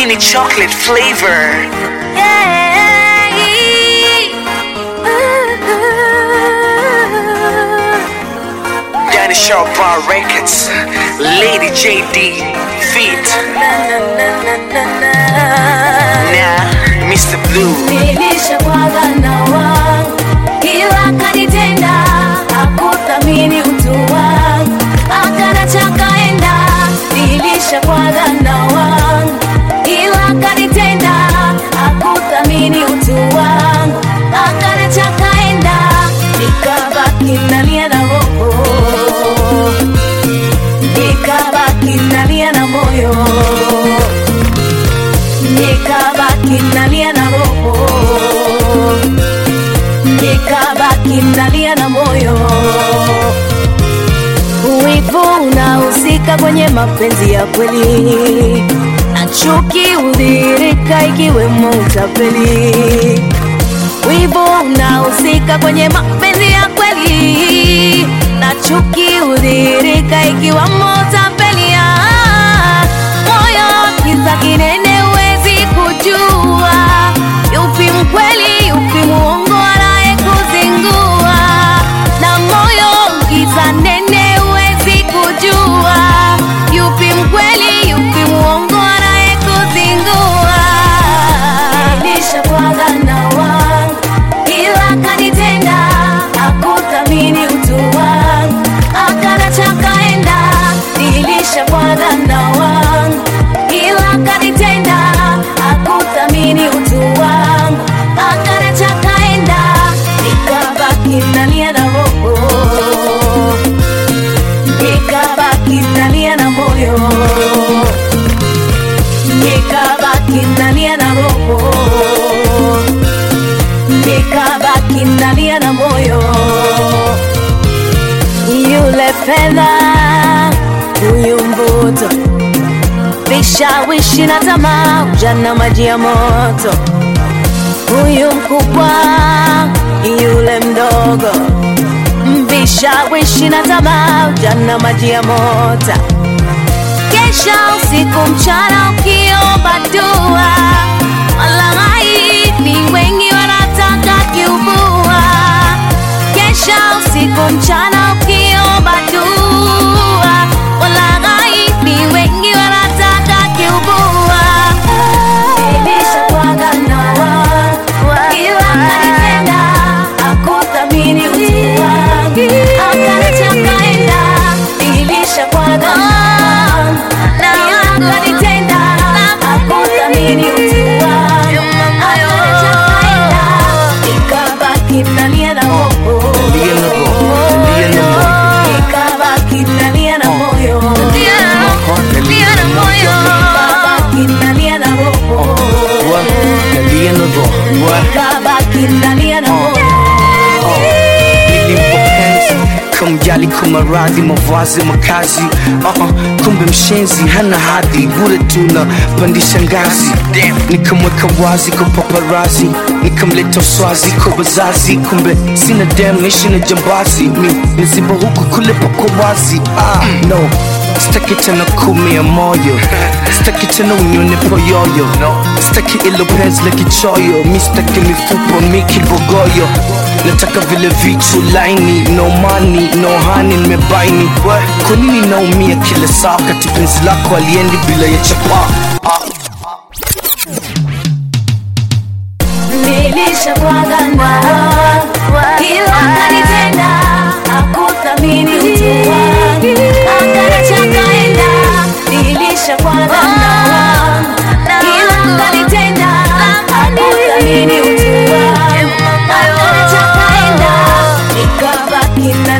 Hii ni chocolate flavor. Danny Sharp Bar Records. Lady JD. Feet. Nah, Mr. Blue. Nilishakwaga na wangu ila kanitenda, hakuthamini utu wangu, akanacha kaenda. Nilishakwaga na wangu ila kanitenda, hakuthamini utu wangu, akanacha kaenda. Nikabaki nalia na roho, nikabaki nalia na moyo nikabaki nalia na roho, nikabaki nalia na moyo. Wivu unahusika kwenye mapenzi ya kweli, na chuki hudhihirika ikiwemo utapeli. Wivu unahusika kwenye mapenzi ya kweli, na chuki hudhihirika ikiwemo utapeli. Ah, Moyo kiza kinene, huwezi kujua yupi mkweli, yupi muongo, anaye kuzingua. Na moyo kiza nene, huwezi kujua yupi mkweli, yupi muongo, anaye kuzingua. Nilishakwaga na wangu ila kanitenda, hakuthamini utu wangu, akanacha kaenda. Nilishakwaga na wangu ila kanitenda, hakuthamini utu wangu, akanacha kaenda. Nikabaki nalia na roho, nikabaki nalia na moyo nikabaki nalia na roho, nikabaki nalia na moyo. Yule fedha, huyu mvuto, vishawishi na tamaa, ujana maji ya moto. Huyu mkubwa, yule mdogo, vishawishi na tamaa, ujana maji ya moto kesha usiku mchana ukiomba dua, walaghai ni wengi wanataka kiubua. Kesha usiku mchana ukiomba dua, walaghai ni wengi wanataka kiubua. Nilishakwaga na wangu, ila kanitenda, hakuthamini utu wangu, akaniacha kaenda. Nilishakwaga na wangu, ila kanitenda, hakuthamini utu wangu, akaniacha kaenda. Nikabaki nalia na roho, Nalia na roho, nalia na moyo. nikabaki nalia na moyo, Nalia na moyo. nikabaki nalia na roho. Wa, nalia na roho. Wa, kabaki nalia na moyo nilimpopenzi kumjali kumaradhi mavazi makazi uh-uh, kumbe mshenzi hana hadhi bure tuna pandisha ngazi nikamweka wazi kwa paparazi nikamleta uswazi kwa wazazi kumbe sina dem naishi na jambazi mi nizimba huku kule pako wazi ah, no staki tena kumia moyo staki tena unyone poyoyo staki ilo penzi la kichoyo mi staki mifupa mi kibogoyo nataka vile vichu laini no money no honey nimebaini kwa nini naumia kila saa kati penzi lako aliendi bila ya chapa nilishakwaga na ila kanitenda hakuthamini utu wangu akanacha kaenda nilishakwaga na ila kanitenda hakuthamini utu wangu akanacha kaenda nikabaki na